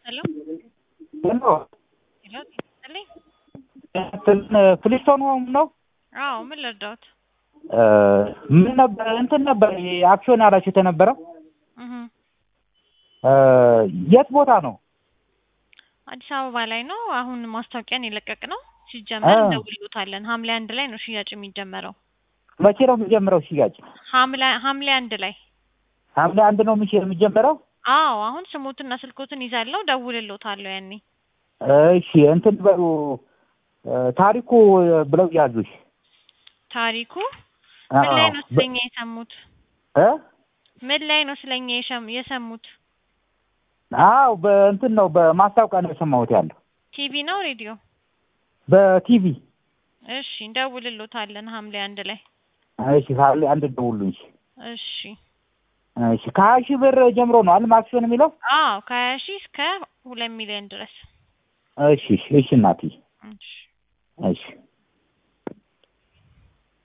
ሄሎ ሄሎ ሄሎ ይስጥልኝ። ፍሊስቶን ነው? አዎ ምን ልርዳዎት? ምን ነበር እንትን ነበር አክሲዮን ያላችሁ የተነበረው እህ የት ቦታ ነው? አዲስ አበባ ላይ ነው። አሁን ማስታወቂያን የለቀቅ ነው። ሲጀመር አ። እንደውልዎታለን። ሐምሌ አንድ ላይ ነው ሽያጭ የሚጀመረው። መቼ ነው የሚጀምረው ሽያጭ? ሐምሌ ሐምሌ አንድ ላይ ሐምሌ አንድ ነው የሚሽ- የሚጀምረው? አዎ አሁን ስሞትና ስልኮትን ይዛለሁ ደውልልዎታለሁ ያኔ እሺ እንትን በሉ ታሪኩ ብለው ያዙሽ። ታሪኩ ምን ላይ ነው ስለኛ የሰሙት? እ ምን ላይ ነው ስለኛ የሸም- የሰሙት? አዎ በእንትን ነው በማስታወቂያ ነው የሰማሁት ያለው ቲቪ ነው ሬዲዮ? በቲቪ። እሺ እንደውልልዎታለን ሐምሌ አንድ ላይ እሺ ሐምሌ አንድ ደውሉኝ። እሺ እሺ ከሀያ ሺህ ብር ጀምሮ ነው አልም አክሲዮን የሚለው? አዎ ከሀያ ሺህ እስከ ሁለት ሚሊዮን ድረስ እሺ እሺ እሺ እናትዬ እሺ እሺ